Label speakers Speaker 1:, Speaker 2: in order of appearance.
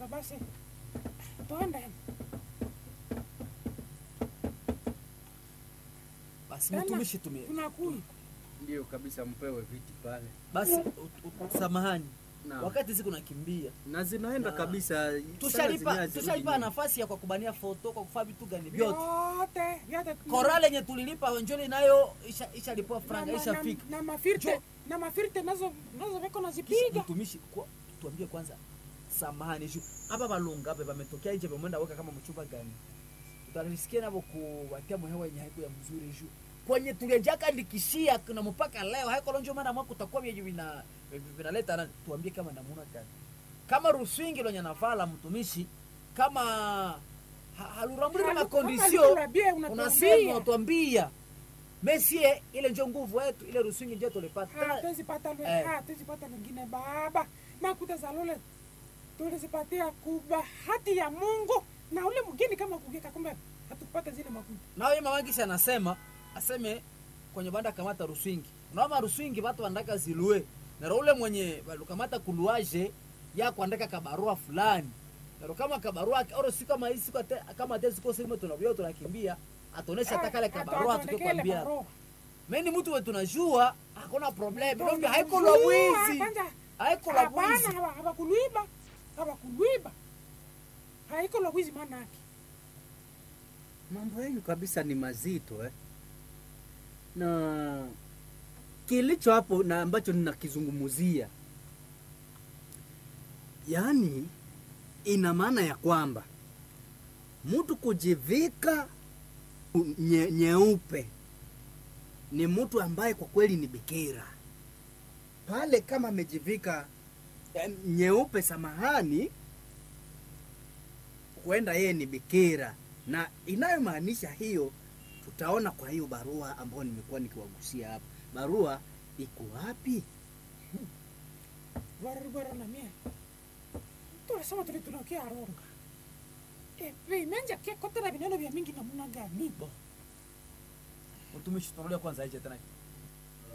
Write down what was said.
Speaker 1: Sawa basi, tuende
Speaker 2: basi
Speaker 1: Tena,
Speaker 2: mtumishi tumie
Speaker 1: tunakuja.
Speaker 3: Ndio kabisa, mpewe viti pale
Speaker 2: basi u- u- samahani
Speaker 3: na,
Speaker 2: wakati siku nakimbia
Speaker 3: na zinaenda
Speaker 2: Na-
Speaker 3: kabisa Sala
Speaker 2: tushalipa
Speaker 3: zenyewe zirudi
Speaker 2: tushalipa
Speaker 3: nyuma.
Speaker 2: nafasi ya kwa kubania foto kwa kufanya vitu gani vyote
Speaker 1: Vyote vyote
Speaker 2: korale yenye tulilipa njoli nayo isha- ishalipwa franga
Speaker 1: na, na,
Speaker 2: ishafika
Speaker 1: na mafirte
Speaker 2: Jo.
Speaker 1: na mafirte nazo nazo viko
Speaker 2: Kisha
Speaker 1: nazipiga
Speaker 2: mtumishi kwa- tuambie kwanza samahani juu hapa balunga hapa pametokea nje pamwenda weka kama mchumba gani tutarisikia navo kuwatia mhewa yenye haiku ya mzuri juu kwenye tulienjaka ndikishia kuna mpaka leo haikolonjo maana mwaka utakuwa vyenye vina vinaleta na tuambie kama namuna gani kama ruswingi lonye nafala mtumishi kama ha- haluramburi na
Speaker 1: Halu-
Speaker 2: makondisio
Speaker 1: halukurabie,
Speaker 2: unasema
Speaker 1: unatuambia.
Speaker 2: utwambia mesie ile njo nguvu yetu ile ruswingi njo tulipata
Speaker 1: hatuwezi pata lwe-
Speaker 2: Eh.
Speaker 1: hatuwezi pata lingine baba makuta za lole tulizipatia kubahati ya Mungu na ule mgeni kama kugeka kumbe hatukupata zile makuta
Speaker 2: nao ye mamangisha anasema aseme kwenye banda kamata ruswingi unaoma ruswingi watu wandaka zilue naro ule mwenye balukamata kuluaje ya kuandika kabarua fulani naro kama kabarua oro si kama hii siku ate- kama ate ziko sema tunavyo tunakimbia atonesha hata kale kabarua tukikwambia mimi mtu wetu tunajua hakuna problem ndio haiko la mwizi haiko la mwizi
Speaker 1: hapana hawakuluiba hawakuluiba haiko la wizi maana yake
Speaker 3: mambo yenu kabisa ni mazito eh? na kilicho hapo na ambacho ninakizungumzia yaani ina maana ya kwamba mtu kujivika nye, nyeupe ni mtu ambaye kwa kweli ni bikira pale kama amejivika eh, nyeupe samahani huenda yeye ni bikira na inayomaanisha hiyo tutaona kwa hiyo barua ambayo nimekuwa nikiwagusia hapa barua iko wapi
Speaker 1: waribwera na mie tulisema tuli tunakia aronga epe menja kia kotera vineno vya mingi namuna gani
Speaker 2: mtumishi tunarudia kwanza aje tena